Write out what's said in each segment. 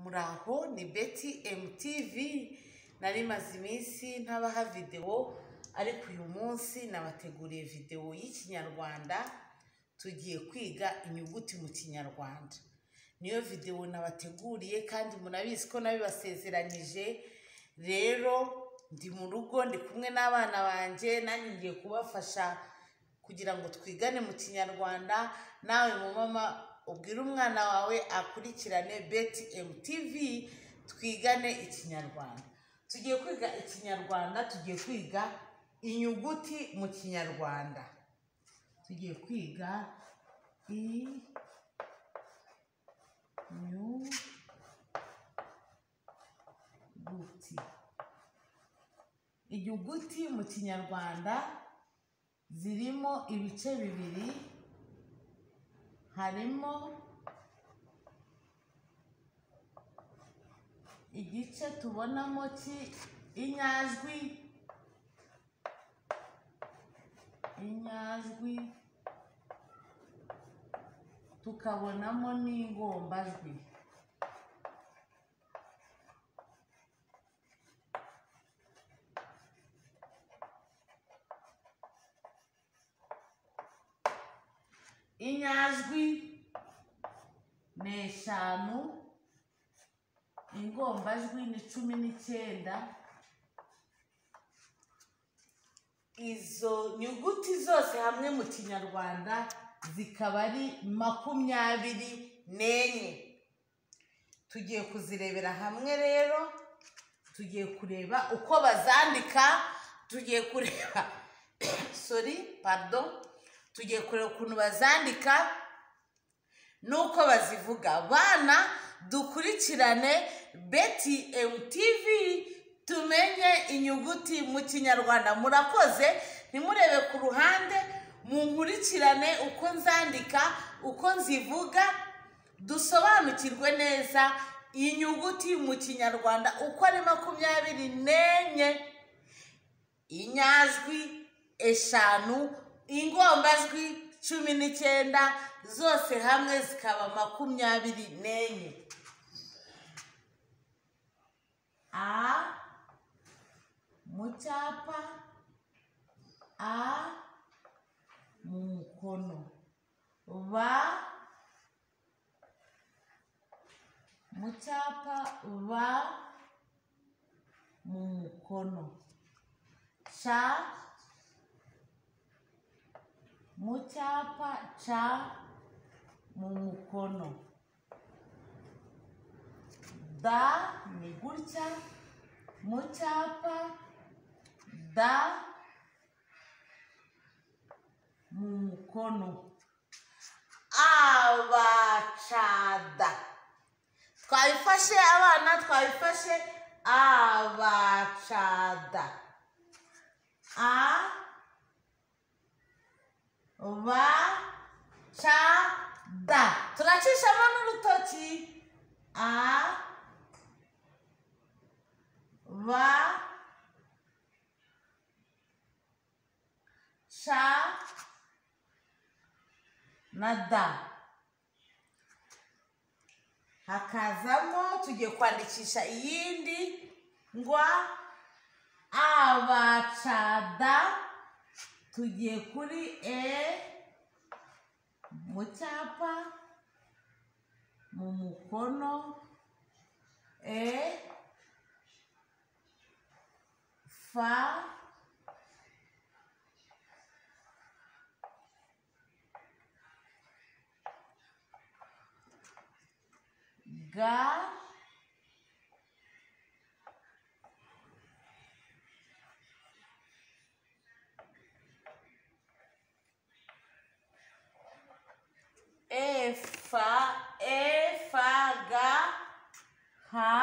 muri aho ni beti MTV nari maze iminsi ntabaha videwo ariko uyu munsi nabateguriye videwo y'ikinyarwanda tugiye kwiga inyuguti mu kinyarwanda niyo videwo nabateguriye kandi munabizi ko nabibasezeranyije rero ndi mu rugo ndi kumwe n'abana banjye nanjye ngiye kubafasha kugira ngo twigane mu kinyarwanda nawe mu mama ubwire umwana wawe akurikirane beti MTV twigane ikinyarwanda tugiye kwiga ikinyarwanda tugiye kwiga inyuguti mu kinyarwanda tugiye kwiga i nyuguti inyuguti mu kinyarwanda zirimo ibice bibiri harimo igice tubonamo ki inyajwi inyajwi tukabonamo n'ingombajwi inyajwi ni eshanu ingombajwi ni cumi n'icyenda izo nyuguti zose hamwe mu kinyarwanda zikaba ari makumyabiri n'enye tugiye kuzirebera hamwe rero tugiye kureba uko bazandika tugiye kureba sorry pardon tugiye kureba ukuntu bazandika n'uko bazivuga abana dukurikirane beti MTV tumenye inyuguti mu kinyarwanda murakoze ntimurebe ku ruhande munkurikirane uko nzandika uko nzivuga dusobanukirwe neza inyuguti mu kinyarwanda uko ari makumyabiri n'enye inyajwi eshanu ingombajwi cumi n'icyenda zose hamwe zikaba makumyabiri n'enye a mu cyapa a mu mukono ba mu cyapa ba mu mukono ca mu cyapa ca mu mukono da ni gutya mu cyapa da mu mukono abacada twabifashe abana twabifashe abacada a ba ca da turacishamo n'urutoki a ba ca na da hakazamo tugiye kwandikisha iyindi ngwa abacada tugiye kuri e mu cyapa mu mukono e fa ga efa efa ga ha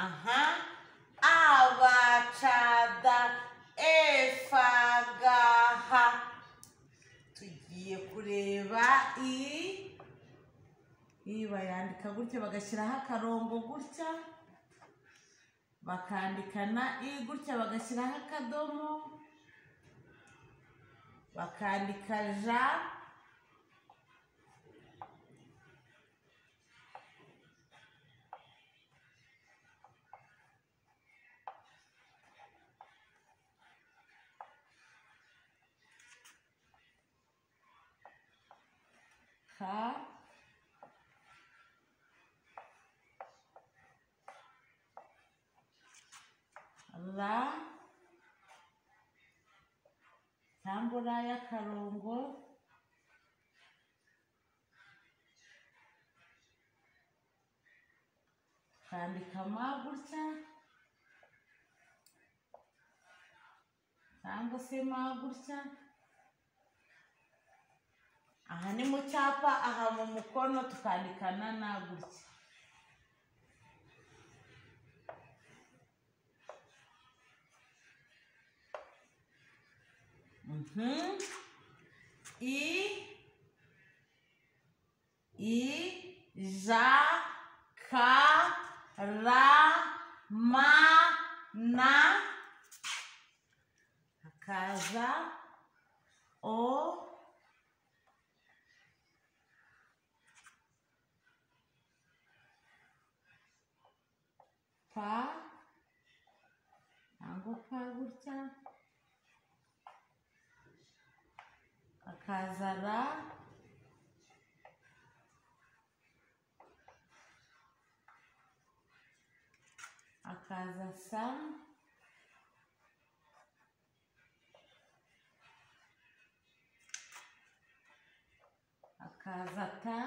aha abacada efa ga ha tugiye kureba i i bayandika gutya bagashyiraho akarongo gutya bakandikana i gutya bagashyiraho akadomo bakandika ja ka ra cyangwa ra y'akarongo kandika ma gutya cyangwa se ma gutya aha ni mu cyapa aha mu mukono tukandikana na gutya Mhm. I I ja ka ra ma na akaza o pa ntabwo pa gutya akaza ra akaza sa akaza ta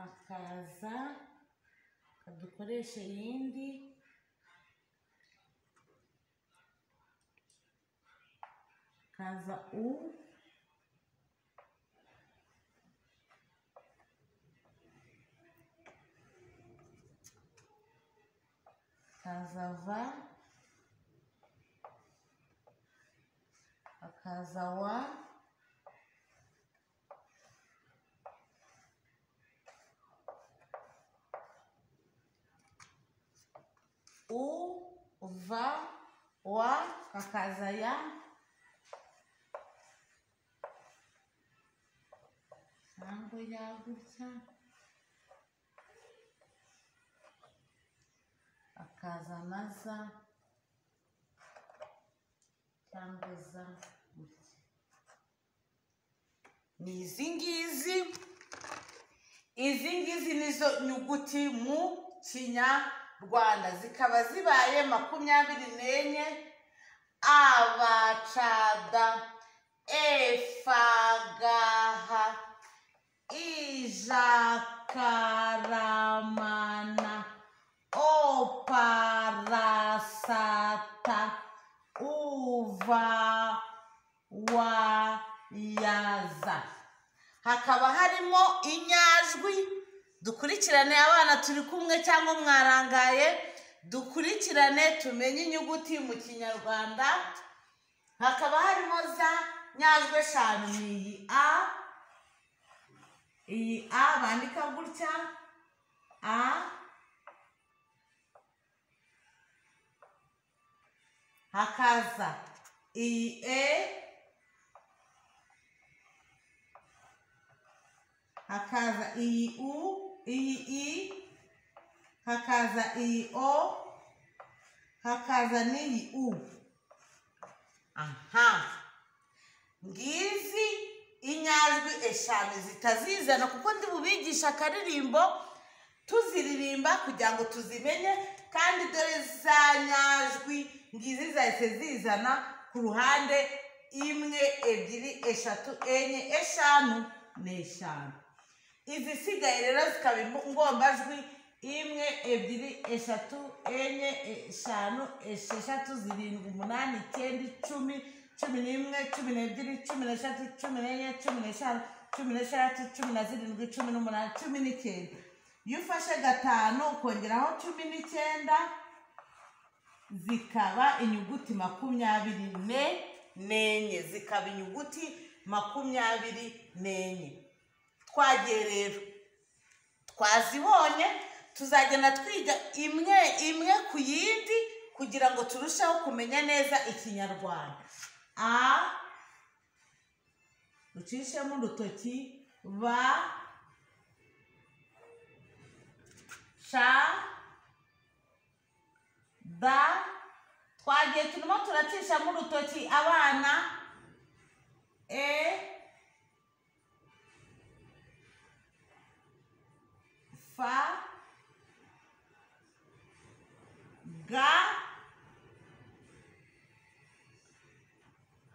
akaza kadukoresha iyindi kaza u kaza va akaza wa u va wa kakaza ya ntabwo yagutya akaza na za cyangwa za gutya ni izi ngizi izi ngizi nizo nyuguti mu kinyarwanda rwanda zikaba zibaye makumyabiri n'enye abacada efagaha ijakaramana oparasata uvawayaza hakaba harimo inyajwi dukurikirane abana turi kumwe cyangwa mwarangaye dukurikirane tumenye inyuguti mu kinyarwanda hakaba harimo za nyajwi eshanu ni iyi a iyi a bandika gutya a hakaza iyi e hakaza iyi u iyi i hakaza iyi o hakaza n'iyi u aha ngizi inyajwi eshanu zitazizana kuko ndi bubigisha akaririmbo tuziririmba kugira ngo tuzimenye kandi dore za nyajwi ngizi zahise zizana ku ruhande imwe ebyiri eshatu enye eshanu n'eshanu izisigaye rero zikaba ingombajwi imwe ebyiri eshatu enye eshanu esheshatu zirindwi umunani icyenda icumi cumi n'imwe cumi n'ebyiri cumi n'eshatu cumi n'enye cumi n'eshanu cumi n'eshatu cumi na zirindwi cumi n'umunani cumi n'icyenda iyo ufashe gatanu ukongeraho cumi n'icyenda zikaba inyuguti makumyabiri ne n'enye zikaba inyuguti makumyabiri n'enye twagiye rero twazibonye tuzagenda twiga imwe imwe ku yindi kugira ngo turusheho kumenya neza ikinyarwanda a ducishemo urutoki ba sha da twagiye turimo turacishamo urutoki abana e fa ga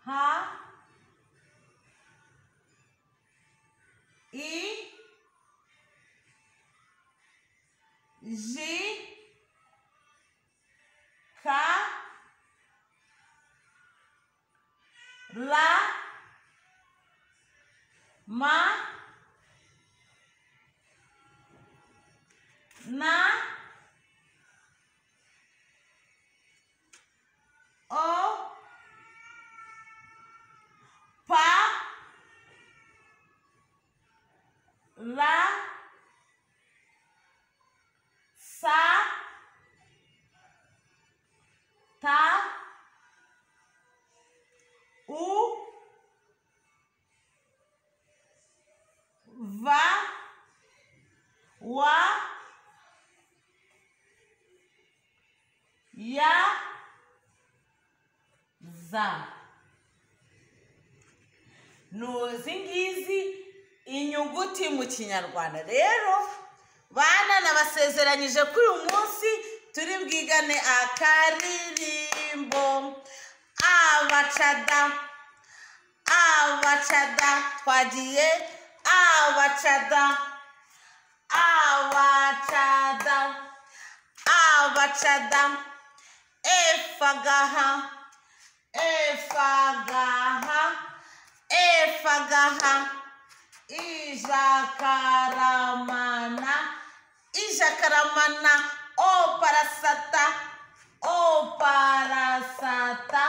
ha i ji ka la ma na o pa la sa ta u va wa ya za ni izi ngizi inyuguti mu kinyarwanda rero bana nabasezeranyije ko uyu munsi turi bwigane akaririmbo abacada abacada twagiye abacada abacada abacada efagaha efagaha efagaha ijakaramana ijakaramana oparasata oparasata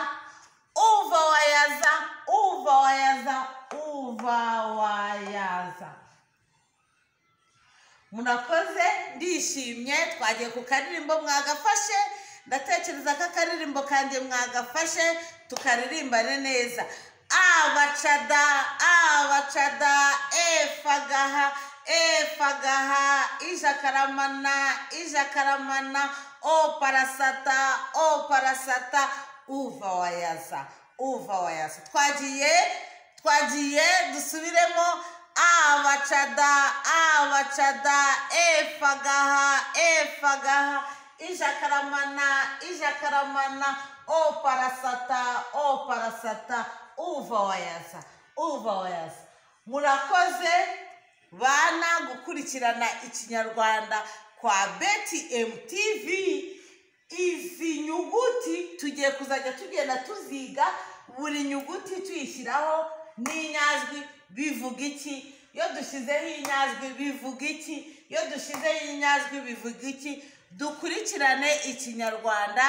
uva wayaza uva wayaza uva wayaza murakoze ndishimye twagiye ku karirimbo mwagafashe ndatekereza ko akaririmbo kanjye mwagafashe tukaririmbane neza abacada abacada efagaha efagaha ijakaramana ijakaramana oparasata oparasata uva wayaza uva wayaza twagiye twagiye dusubiremo abacada abacada efagaha efagaha ijakaramana ijakaramana oparasata oparasata uva wayaza uva wayaza murakoze bana gukurikirana ikinyarwanda kwa beti mtv izi nyuguti tugiye kuzajya tugenda tuziga buri nyuguti tuyishyiraho n'inyajwi bivuga iki iyo dushyizeho inyajwi bivuga iki iyo dushyizeho inyajwi bivuga iki dukurikirane ikinyarwanda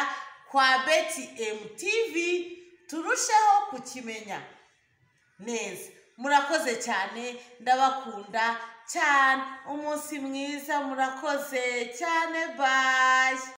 kwa beti mtv turusheho kukimenya neza murakoze cyane ndabakunda cyane umunsi mwiza murakoze cyane bayi